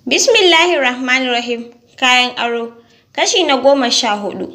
Bismillahir Rahmanir Rahim. Kayan aro. Kashi na goma sha hudu.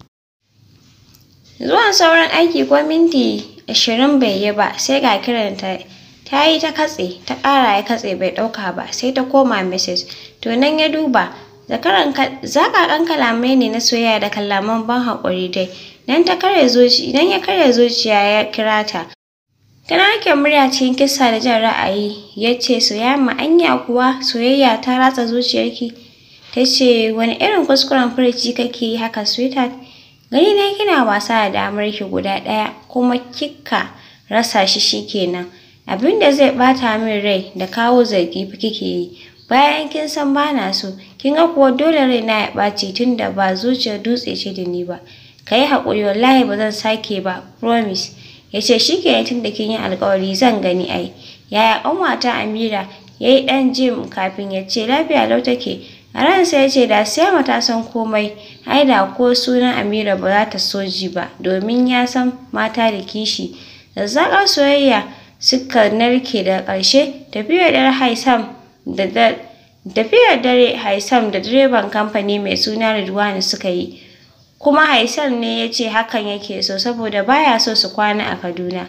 Zuwan sauran aiki ko minti ashirin bai yi ba sai ga kiran ta ta yi ta katse ta ƙara ya katse bai ɗauka ba sai ta koma message to nan ya duba zakaran zakakan kalamai ne na soyayya da kalaman ban haƙuri dai nan ta karya zuci nan ya karya zuciya ya kira ta tana rike murya cikin kissa da jin ra'ayi ya ce soyayya anya kuwa soyayya ta ratsa zuciyarki ta ce wani irin kuskuren furici kake yi haka sweetheart gani na kina wasa da damar ki guda ɗaya kuma kika rasa shi shikenan abin da zai bata min rai da kawo zargi fa kike yi bayan kin san bana so kin ga kuwa dole raina ya ɓaci tunda ba zuciyar dutse ce da ni ba kayi haƙuri wallahi ba zan sake ba promise ya ce shikenan tunda kin yi alƙawari zan gani ai yaya ƙanwata Amira ya yi ɗan jim kafin ya ce lafiya lau take a ransa ya ce da sai mata san komai ai da ko sunan Amira ba za ta so ji ba domin ya san mata da kishi zazzaƙar soyayya suka narke da ƙarshe tafiyar dare Haisam da tafiyar dare Haisam da direban kamfani mai suna Ridwani suka yi kuma Haisam ne ya ce hakan yake so saboda baya so su kwana a Kaduna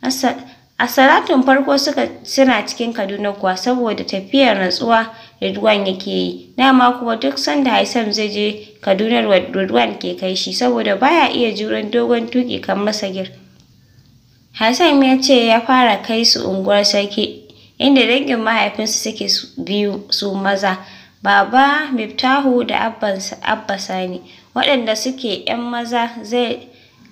a salatun farko suka suna cikin Kaduna kuwa saboda tafiyar natsuwa Ridwan yake yi dama kuma duk sanda Haisam zai je Kaduna Ridwan ke kai shi saboda baya iya juran dogon tuki kamar Sagir Haisam ya ce ya fara kai su unguwar sarki inda dangin mahaifinsu suke biyu su maza Baba Miftahu da Abba Sani waɗanda suke 'yan maza zai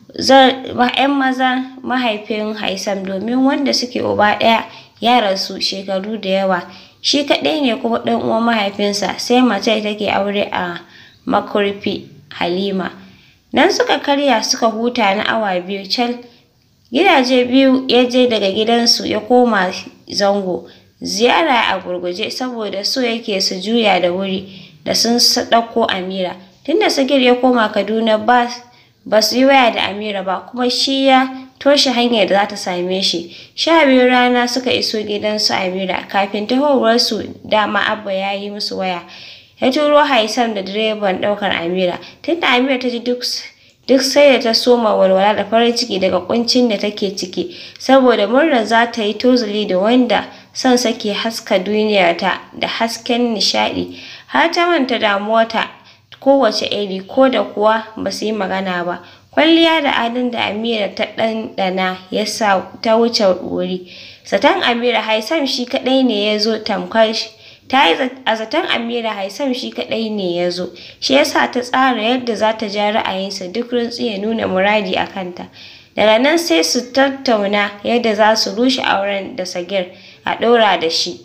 'yan maza mahaifin Haisam domin wanda suke uba ɗaya ya rasu shekaru da yawa shi kaɗai ne kuma ɗan uwan mahaifinsa sai mace take aure a makurfi Halima nan suka karya suka huta na awa biyu cal gidaje biyu ya je daga gidansu ya koma zango ziyara a gurguje saboda so yake su juya da wuri da sun ɗauko Amira tunda Sagir ya koma Kaduna ba ba su yi waya da Amira ba kuma shi ya toshe hanyar da za ta same shi sha biyu rana suka iso gidansu Amira kafin tahowarsu dama Abba ya yi musu waya ya turo Haisam da direban ɗaukar Amira tunda Amira ta ji duk duk sai da ta soma walwala da farin ciki daga kuncin da take ciki saboda murnar za ta yi tozali da wanda son sake haska duniyarta da hasken nishaɗi har ta manta damuwarta kowace iri ko da kuwa ba su yi magana ba kwalliya da adon da Amira ta ɗanɗana ya sa ta wuce wuri zaton Amira Haisam shi kaɗai ne ya zo tamkar ta yi a zaton Amira Haisam shi kaɗai ne ya zo shi yasa ta tsara yadda za ta ja ra'ayinsa duk rantsi ya nuna muradi a kanta daga nan sai su tattauna yadda za su rushe auren da Sagir a ɗora da shi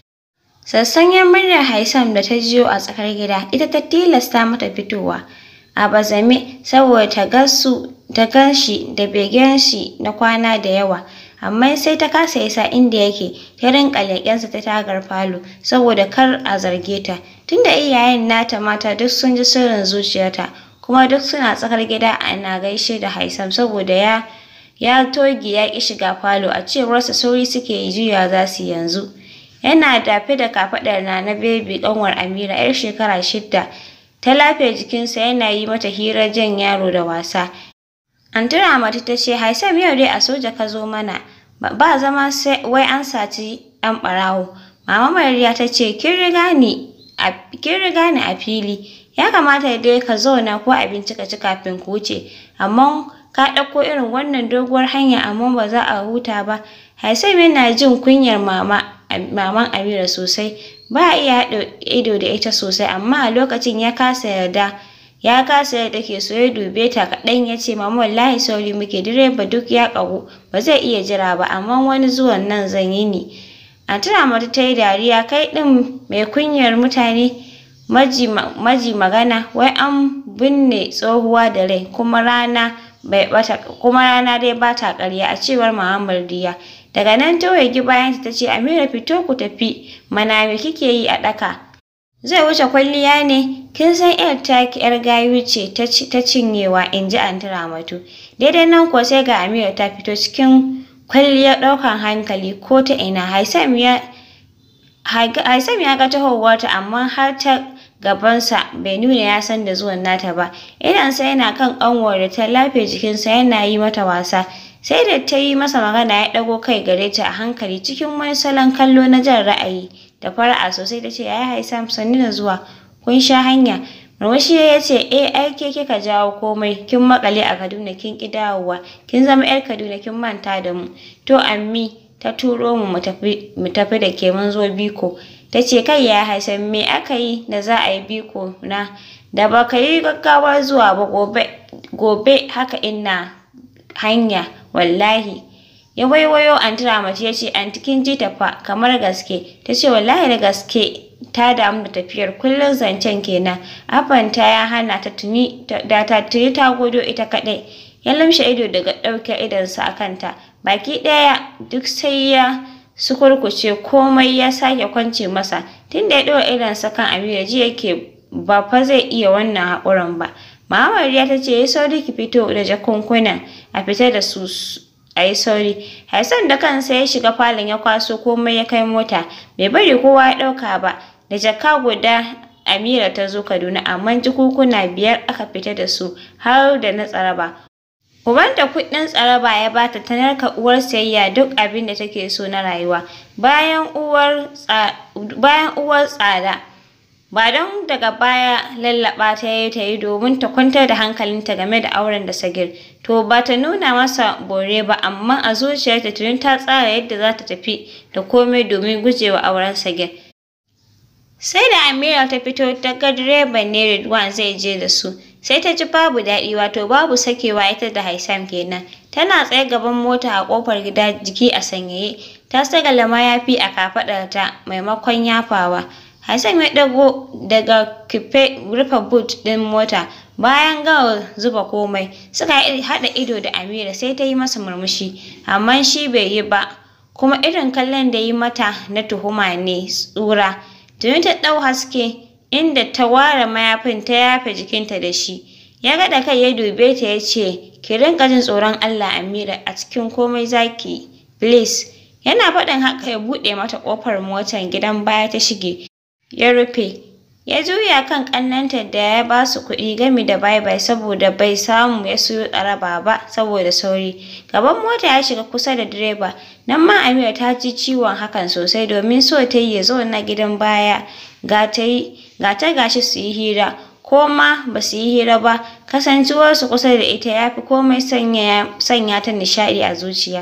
sassanyen muryar Haisam da ta jiyo a tsakar gida ita ta tilasta mata fitowa a bazame saboda ta gasu ta gan shi da begen shi na kwana da yawa amma sai ta kasa isa inda yake ta rinka leƙensa ta tagar falo saboda kar a zarge ta tunda iyayen nata mata duk sun ji sirrin zuciyarta kuma duk suna tsakar gida ana gaishe da Haisam saboda ya ya toge ya ƙi shiga falo a cewarsa sauri suke yi juya za su yanzu yana dafe da kafaɗar na na bebi ƙanwar Amira yar shekara shidda ta lafiya jikinsa yana yi mata hirar jan yaro da wasa Anti Ramatu ta ce Haisam yau dai a soja ka zo mana ba zama sai wai an saci ɗan ɓarawo Mama Mariya ta ce kin riga ni a kin riga ni a fili ya kamata dai ka zauna ko abinci ka ci kafin ku wuce amma ka ɗauko irin wannan doguwar hanya amma ba za a huta ba Haisam yana jin kunyar mama maman Amira sosai ba a iya haɗa ido da ita sosai amma a lokacin ya kasa yarda ya kasa yadda ke so ya dube ta kaɗan ya ce mama wallahi sauri muke direba duk ya ƙagu ba zai iya jira ba amma wani zuwan nan zan yi ni a tuna mata ta yi dariya kai ɗin mai kunyar mutane maji, maji magana wai an binne tsohuwa da rai kuma rana bai bata kuma rana dai bata ƙarya a cewar Muhammad Diya daga nan ta waigi bayan ta ce Amira fito ku tafi mana me kike yi a ɗaka zai wuce kwalliya ne kin san yar taki yar gayu ce ta cinyewa in ji anti Ramatu daidai nan ko sai ga Amira ta fito cikin kwalliyar ɗaukan hankali ko ta ina Haisam ya Haisam ya ga tahowarta amma har ta gabansa bai nuna ya san da zuwan nata ba. Idansa yana kan ƙanwar da ta lafe jikinsa yana yi mata wasa. Sai da ta yi masa magana ya ɗago kai gare ta a hankali cikin wani salon kallo na jan ra'ayi da fara'a sosai ta ce yaya Haisam sannu da zuwa kun sha hanya. Murmushi ya ce eh ai ke kika jawo komai kin makale a Kaduna kin ki dawowa kin zama 'yar Kaduna kin manta da mu. To ammi ta turo mu mu tafi da ke mun zo biko. Ta ce kai ya Haisam me aka yi da za a yi biko na da ba ka yi gaggawar zuwa ba gobe gobe haka ina hanya wallahi. Ya waiwayo anti Ramatu ya ce anti kin ji ta fa kamar gaske ta ce wallahi da gaske ta damu da tafiyar kullum zancen kenan abanta ya hana ta tuni da ta tuni ta godo ita kaɗai ya lamshe ido daga ɗauke idonsa a kanta baki ɗaya duk sai ya sukurkuce komai ya sake kwance masa tunda ya ɗora idonsa kan Amira ji yake ba fa zai iya wannan haƙurin ba Muhammadiya ta ce yi sauri ki fito da jakunkunan a fita da su a yi sauri. Hassan da kansa ya shiga falon ya kwaso komai ya kai mota bai bari kowa ya ɗauka ba da jaka guda Amira ta zo Kaduna amma jikukuna biyar aka fita da su har da na tsaraba. Ubanta kuɗin tsaraba ya bata ta narka uwar sayayya duk abin da take so na rayuwa bayan uwar bayan uwar tsada. Ba don daga baya lallaɓa ta yi ta yi domin ta kwantar da hankalinta game da auren da Sagir. To ba ta nuna masa bore ba amma a zuciyarta tuni ta tsara yadda za ta tafi da komai domin gujewa auren Sagir. Sai da Amira ta fito ta ga direban ne Ridwan zai je da su. Sai ta ji babu daɗi wato babu sakewa ita da Haisam kenan. Tana tsaye gaban mota a ƙofar gida jiki a sanyaye. Ta sagala mayafi a kafaɗarta maimakon yafawa. Haisam ya ɗago daga kife rufe boot ɗin mota bayan gama zuba komai. Suka haɗa ido da Amira sai ta yi masa murmushi amma shi bai yi ba. Kuma irin kallon da yi mata na tuhuma ne tsura. Tuni ta ɗau haske inda ta ware mayafin ta yafe jikinta da shi. Ya gaɗa kai ya dube ta ya ce, Ki rinƙa jin tsoron Allah Amira a cikin komai zaki, please. Yana faɗin haka ya buɗe mata ƙofar motar gidan baya ta shige. Ya rufe. Ya juya kan ƙannenta da ya ba su kuɗi gami da bye-bye saboda bai samu ya siyo tsaraba ba saboda sauri. Gaban mota ya shiga kusa da direba. Nan ma Amira ta ji ciwon hakan sosai domin so ta yi ya zauna gidan baya. Ga ta yi ga ta gashi su yi hira ko ma ba su yi hira ba kasancewarsu kusa da ita ya fi komai sanya sanya ta nishaɗi a zuciya.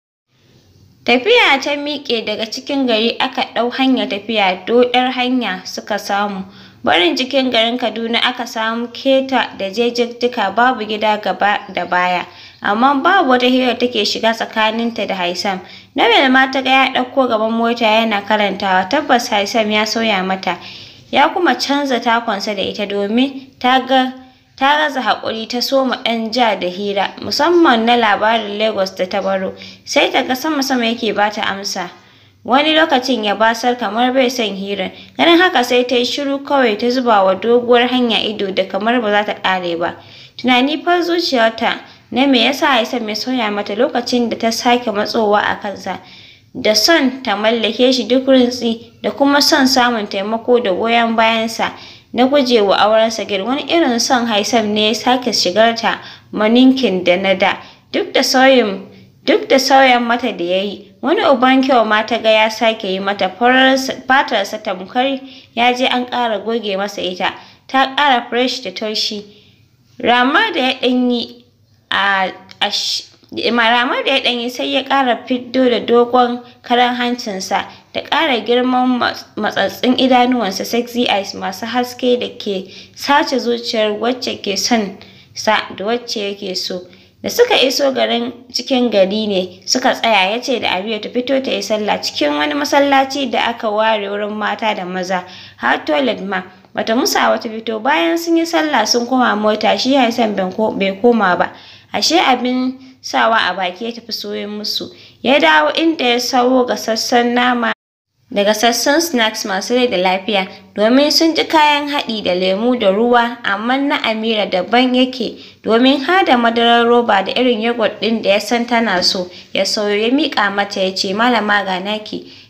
Tafiya ta miƙe daga cikin gari aka ɗau hanyar tafiya doɗar hanya suka samu. Barin cikin garin Kaduna aka samu keta da jejjejjika babu gida gaba da baya. Amma babu wata hira take shiga tsakaninta da Haisam. Nabil ma ta ga ya ɗauko gaban mota yana karantawa tabbas Haisam ya sauya mata. Ya kuma canza takonsa da ita domin ta ga ta gaza haƙuri ta soma ɗan ja da hira musamman na labarin Lagos da ta baro sai ta ga sama-sama yake bata amsa wani lokacin ya basar kamar bai son hirar ganin haka sai ta yi shiru kawai ta zuba wa doguwar hanya ido da kamar ba za ta ƙare ba tunani fa zuciyarta na me yasa Haisam ya sauya mata lokacin da ta sake matsowa a kansa da son ta mallake shi duk rintsi da kuma son samun taimako da goyon bayansa na gujewa auren Sagir wani irin son Haisam ne ya sake shigar ta maninkin da na da duk da sauyin duk da sauyan mata da yayi wani uban kyau ma ta ga ya sake yi mata fatarsa tamkar ya je an ƙara goge masa ita ta ƙara fresh da taushi rama da ya ɗanyi a Maramar da ya ɗanyi sai ya ƙara fiddo da dogon karan hancinsa da ƙara girman matsatsin idanuwansa sexy eyes masu haske da ke sace zuciyar wacce ke son sa da wacce yake so. Da suka iso garin cikin gari ne suka tsaya ya ce da Abiya ta fito ta yi sallah cikin wani masallaci da aka ware wurin mata da maza har toilet ma. Bata musa wata fito bayan sun yi sallah sun koma mota shi Hassan bai koma ba. Ashe abin sawa a baki ya tafi soyin musu. Ya dawo inda ya sawo gasassan nama da gasassun snacks masu rai da lafiya domin sun ji kayan haɗi da lemu da ruwa amma na Amira daban yake domin har da madarar roba da irin yogurt ɗin da ya san tana so ya sauyo ya miƙa mata ya ce malama ga naki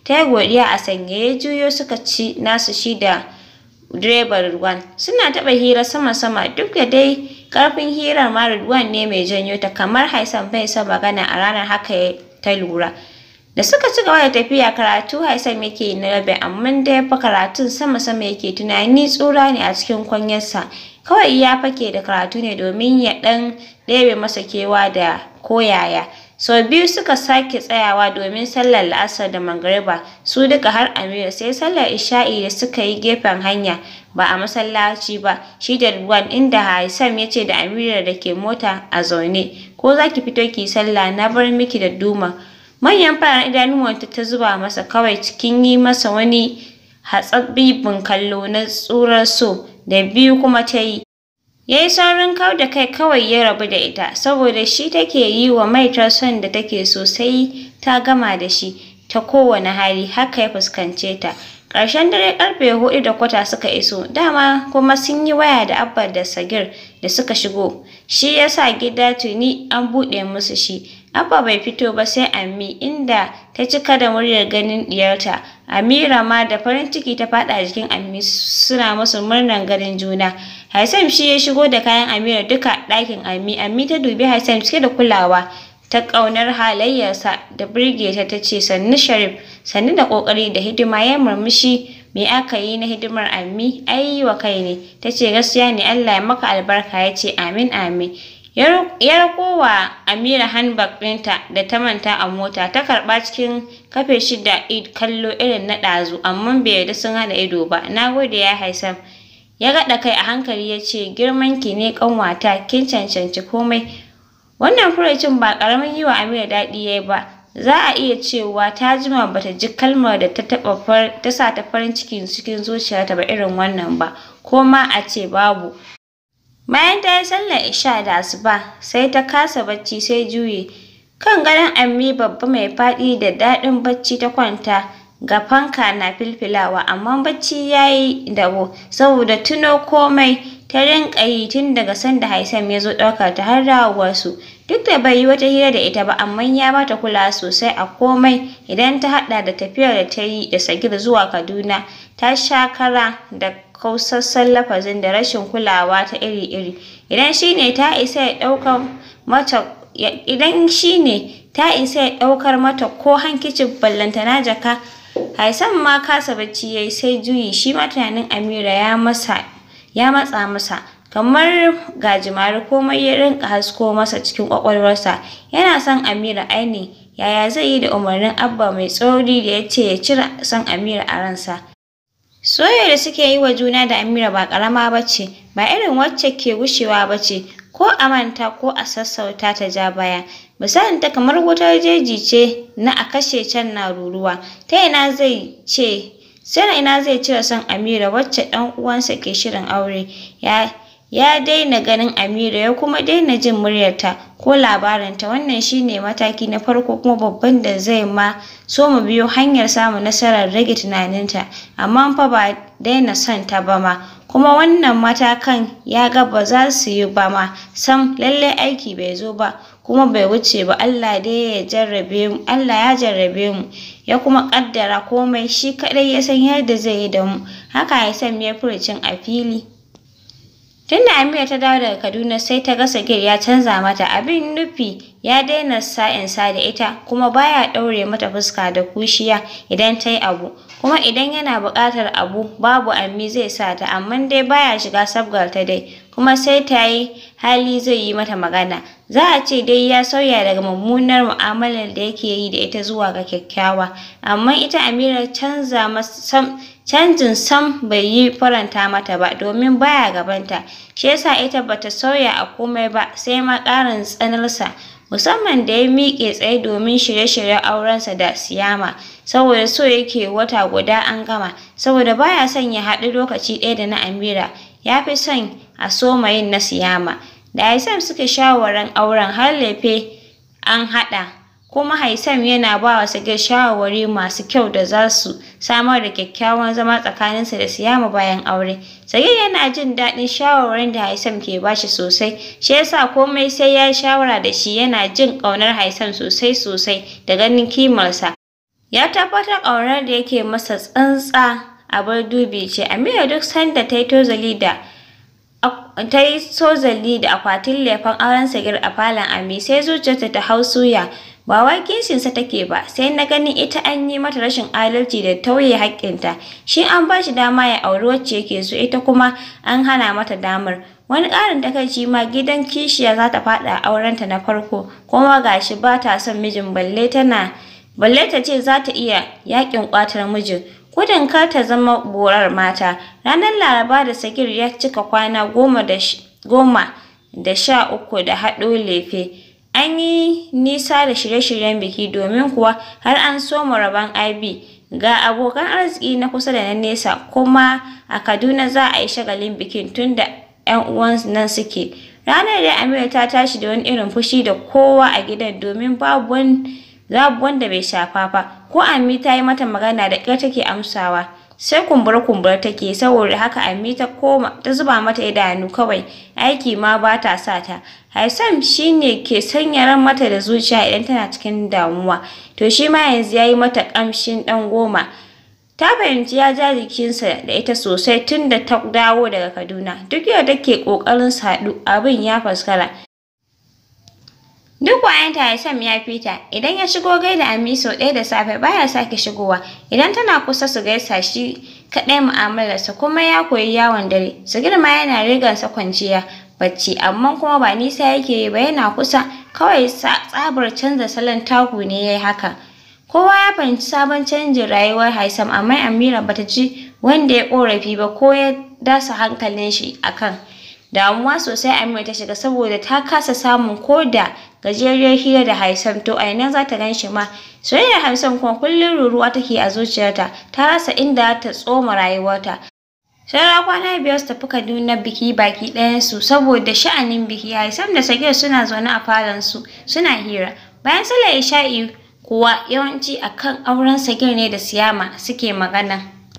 ta yi godiya a sanye ya juyo suka ci nasu shi da direban Ridwan suna taɓa hira sama-sama duk da dai ƙarfin hirar ma Ridwan ne mai janyo ta kamar Haisam bai son magana a ranar haka ta lura da suka ci gaba da tafiya karatu Haisam yake na rabe amma dai fa karatun sama-sama yake tunani tsura ne a cikin kwanyarsa kawai ya fake da karatu ne domin ya ɗan ɗebe masa kewa da koyaya sau biyu suka sake tsayawa domin sallar la'asar da magariba su duka har amira sai sallar isha'i da suka yi gefen hanya ba a masallaci ba shi da Ridwan inda Haisam ya ce da Amira da ke mota a zaune ko za ki fito ki sallah na bar miki da duma manyan fararen idanuwanta ta zuba masa kawai cikin yi masa wani hatsabbibin kallo na tsurar so da biyu kuma ta yi ya yi saurin kau da kai kawai ya rabu da ita saboda shi take yi wa maitar son da take so sai ta gama da shi ta kowane hali haka ya fuskance ta ƙarshen dare ƙarfe huɗu da kwata suka iso dama kuma sun yi waya da abba da sagir da suka shigo shi yasa gida tuni an buɗe musu shi abba bai fito ba sai ammi inda ta cika da muryar ganin diyarta amira ma da farin ciki ta faɗa jikin ammi suna musu murnar ganin juna Haisam shi ya shigo da kayan Amira duka ɗakin Ammi. Ammi ta dubi Haisam cike da kulawa ta ƙaunar halayyarsa da birge ta ta ce sannu Sharif sannu da ƙoƙari da hidima ya murmushi me aka yi na hidimar Ammi ai wa kai ne ta ce gaskiya ne Allah ya maka albarka ya ce amin amin. Ya rakowa Amira handbag ɗinta da ta manta a mota ta karɓa cikin kafe shida kallo irin na ɗazu amma bai yarda sun haɗa ido ba na gode ya Haisam. ya gaɗa kai a hankali ya ce girmanki ne ƙanwata kin cancanci komai wannan furucin ba ƙaramin yi wa Amira daɗi ya yi ba za a iya cewa ta jima bata ji kalmar da ta taɓa ta sa ta farin ciki cikin zuciyarta ba irin wannan ba ko ma a ce babu bayan ta yi sallar isha da asuba sai ta kasa bacci sai juye kan gadon ammi babba mai faɗi da daɗin bacci ta kwanta ga fanka na filfilawa amma bacci ya yi dabo saboda tuno komai ta rinƙa yi tun daga sanda Haisam ya zo ɗaukar ta har dawowarsu duk da bai yi wata hira da ita ba amma ya bata kula sosai a komai idan ta haɗa da tafiyar da ta yi da Sagir zuwa Kaduna ta sha kara da kausassan lafazin da rashin kulawa ta iri-iri idan shine ta isa ya ɗaukar mata idan shine ta isa ya ɗaukar mata ko hankicin ballantana jaka Haisam ma kasa bacci yayi sai juyi shi ma tunanin Amira ya masa ya matsa masa kamar gajimare komai ya rinka hasko masa cikin kwakwalwarsa yana son Amira aini yaya zai yi da umarnin Abba mai tsauri da ya ce ya cire son Amira a ransa soyayya da suke yi wa juna da Amira ba karama bace ba irin wacce ke gushewa bace ko a manta ko a sassauta ta ja baya misalin ta kamar wutar jeji ce na a kashe can na ruruwa ta ina zai ce sai ina zai cire son Amira wacce ɗan uwansa ke shirin aure ya ya daina ganin Amira ya kuma daina jin muryarta ko labarinta wannan shine mataki na farko kuma babban da zai ma so mu biyo hanyar samun nasarar rage tunaninta amma fa ba daina son ta ba ma kuma wannan matakan ya ga ba za su yi ba ma sam lallai aiki bai zo ba kuma bai wuce ba Allah dai ya jarrabe mu Allah ya jarrabe mu ya kuma kaddara komai shi kadai ya san yadda zai yi da mu haka ya san me furucin a fili Tunda Amira ta dawo daga Kaduna sai ta ga Sagir ya canza mata abin nufi ya daina sa'insa da ita kuma baya ɗaure mata fuska da kushiya idan ta yi abu kuma idan yana buƙatar abu babu ammi zai sa ta amma dai baya shiga sabgar ta dai kuma sai ta yi hali zai yi mata magana za a ce dai ya sauya daga mummunar mu'amalar da yake yi da ita zuwa ga kyakkyawa amma ita Amira canza masa canjin sam bai yi faranta mata ba domin baya gabanta shi yasa ita bata sauya a komai ba sai ma ƙarin tsanarsa musamman da ya miƙe tsaye domin shirye-shiryen aurensa da Siyama saboda so yake wata guda an gama saboda baya son ya haɗu lokaci ɗaya da na Amira ya fi son a soma yin na Siyama da Haisam suka shawaran auren har lefe an haɗa kuma Haisam yana ba wa Sagir shawarwari masu kyau da za su samar da kyakkyawan zama tsakaninsa da Siyama bayan aure. Sagir yana jin daɗin shawarwarin da Haisam ke bashi sosai, shi yasa komai sai ya shawara da shi yana jin ƙaunar Haisam sosai sosai da ganin kimarsa. Ya tabbatar ƙaunar da yake masa tsantsa abar dubi ce. Amira duk sanda ta yi tozali da ta yi tozali da akwatin lefen auren Sagir a falon Ami sai zuciyarta ta hau suya. Ba wai kishinsa take ba, sai na ganin ita an yi mata rashin adalci da tauye haƙƙinta. Shi an ba shi dama ya auri wacce yake so, ita kuma an hana mata damar. Wani ƙarin takaici ma gidan kishiya za ta faɗa a aurenta na farko, kuma gashi ba ta son mijin balle tana balle ta ce za ta iya yaƙin ƙwatar mijin. Gudun kar ta zama borar mata, ranar Laraba da Sagir ya cika kwana goma da goma da sha uku da haɗo lefe. An yi nisa da shirye-shiryen biki domin kuwa har an soma rabon IB. Ga abokan arziki na kusa da na nesa kuma a Kaduna za a yi shagalin bikin tun da 'yan uwan nan suke. Ranar da Amira ta tashi da wani irin fushi da kowa a gidan domin babu wani babu wanda bai shafa ba. Ko Ami ta yi mata magana da ƙyar take amsawa. Sai kumbura-kumbura take saboda haka Ami ta koma ta zuba mata idanu kawai aiki ma ba ta sa ta. Haisam shi ne ke sanya ran mata da zuciya idan tana cikin damuwa. To shi ma yanzu ya yi mata ƙamshin ɗan goma. Ta fahimci ya ja jikinsa da ita sosai tun da ta dawo daga Kaduna. Duk yau take ƙoƙarin su haɗu abin ya faskara. Duk wayanta Haisam ya fita, idan ya shigo gaida Ami sau ɗaya da safe baya sake shigowa, idan tana kusa su gaisa shi kaɗai mu'amalarsa kuma ya koyi yawon dare. Su girma yana rigarsa kwanciya bacci amma kuma ba nisa yake yi ba yana kusa kawai tsabar canza salon taku ne ya yi haka. Kowa ya fahimci sabon canjin rayuwar Haisam amma Amira bata ji wanda ya ƙorafi ba ko ya dasa hankalin shi akan. Damuwa sosai Amira ta shiga saboda ta kasa samun ko da gajeriyar hira da Haisam to a ina za ta gan shi ma. Soyayyar Haisam kuma kullum ruruwa take a zuciyarta ta rasa inda ta tsoma rayuwarta. Saura kwana biyar su tafi Kaduna biki baki ɗayansu saboda sha'anin biki Haisam da Sagir suna zaune a falon su suna hira. Bayan sallar Isha'i kuwa yawanci akan auren Sagir ne da Siyama suke magana.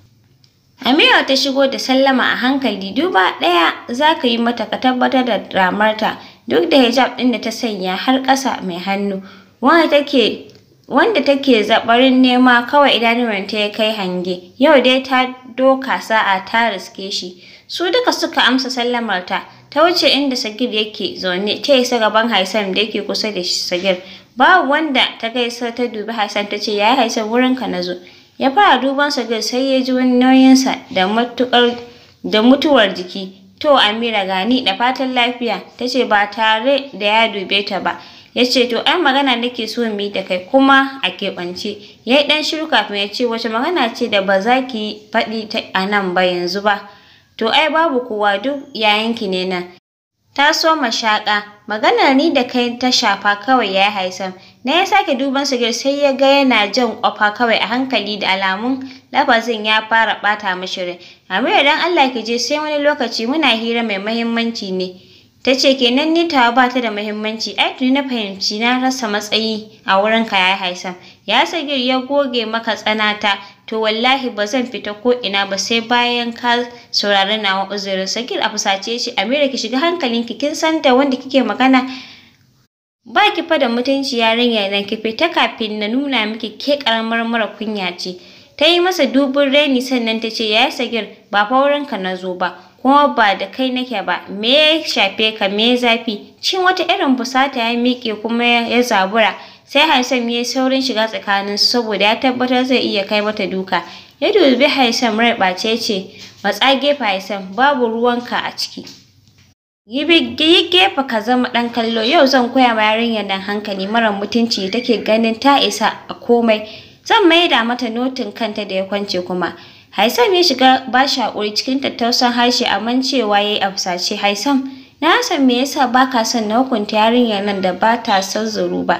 Amira ta shigo da sallama a hankali duba ɗaya za ka yi mata ka tabbatar da ramarta duk da hijab ɗin da ta sanya har ƙasa mai hannu wanda take wanda take zaɓarin nema kawai idanuwanta ya kai hange yau dai ta doka sa'a ta riske shi su duka suka amsa sallamarta ta wuce inda Sagir yake zaune ta isa gaban Haisam da yake kusa da Sagir babu wanda ta gaisa ta dubi Haisam ta ce yayi Haisam wurinka na zo ya fara duban Sagir sai ya ji wani nauyinsa da matuƙar da mutuwar jiki to Amira gani da fatan lafiya ta ce ba tare da ya dube ta ba ya ce to ai magana nake so mu yi da kai kuma a keɓance ya yi ɗan shiru kafin ya ce wace magana ce da ba za ki faɗi ta a nan ba yanzu ba to ai babu kowa duk yayanki ne nan ta so mashaƙa maganar ni da kai ta shafa kawai ya haisam na ya sake duban sigir sai ya ga yana jan ƙwafa kawai a hankali da alamun lafazin ya fara ɓata mishi rai Amira dan Allah ki je sai wani lokaci muna hira mai mahimmanci ne ta ce kenan ni tawa ba ta da muhimmanci ai tuni na fahimci na rasa matsayi a wurin ka ya haisam ya sagir ya goge maka tsanata to wallahi ba zan fita ko ina ba sai bayan ka saurari nawa uzurin sagir a fusace shi amira ki shiga hankalinki kin san da wanda kike magana ba ki fa da mutunci yarinya nan ki fita kafin na nuna miki ke karamar mara kunya ce ta yi masa dubin reni sannan ta ce ya sagir ba fa wurinka na zo ba kuma ba da kai nake ba me ya shafe ka me zafi cin wata irin fusata ya miƙe kuma ya zabura sai Haisam ya yi saurin shiga tsakanin su saboda ya tabbatar zai iya kai mata duka ya dubi Haisam rai ɓace ce matsa gefe Haisam babu ruwanka a ciki yi gefe ka zama ɗan kallo yau zan koya ma yarinyar nan hankali mara mutunci take ganin ta isa a komai zan maida mata notin kanta da ya kwance kuma Haisam ya shiga ba shi haƙuri cikin tattausan harshe amma cewa ya yi a fusace Haisam na san me yasa ba ka son na hukunta yarinyar nan da ba ta son zuru ba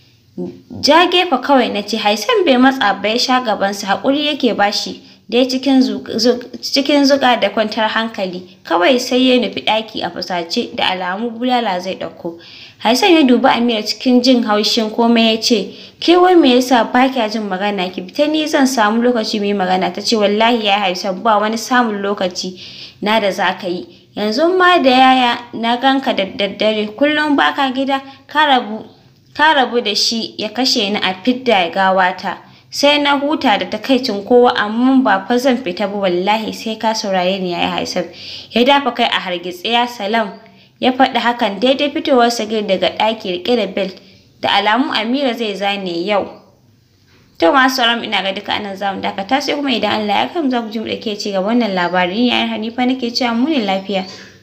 ja gefe kawai na ce Haisam bai matsa ba ya sha gabansa haƙuri yake ba shi dai cikin cikin zuga da kwantar hankali kawai sai ya nufi ɗaki a fusace da alamu bulala zai ɗauko Haisam ya dubi Amira cikin jin haushin komai ya ce ke wai me yasa ba kya jin magana ki fita ni zan samu lokaci mu yi magana ta ce wallahi ya Haisam ba wani samun lokaci na da za ka yi yanzu ma da yaya na ganka da daddare kullum baka gida ka rabu ka rabu da shi ya kashe ni a fidda gawata sai na huta da takaicin kowa amma ba fa zan fita ba wallahi sai ka saurare ni yayi haisab ya dafa kai a hargitse ya salam ya faɗi hakan daidai fitowar sagir daga ɗaki riƙe da belt da alamu amira zai zane yau to masu sauran ina ga duka anan zamu dakata sai kuma idan Allah ya kam za ku ji mu dake ci gaba wannan labarin ni yayin Hanifa nake cewa mu ne lafiya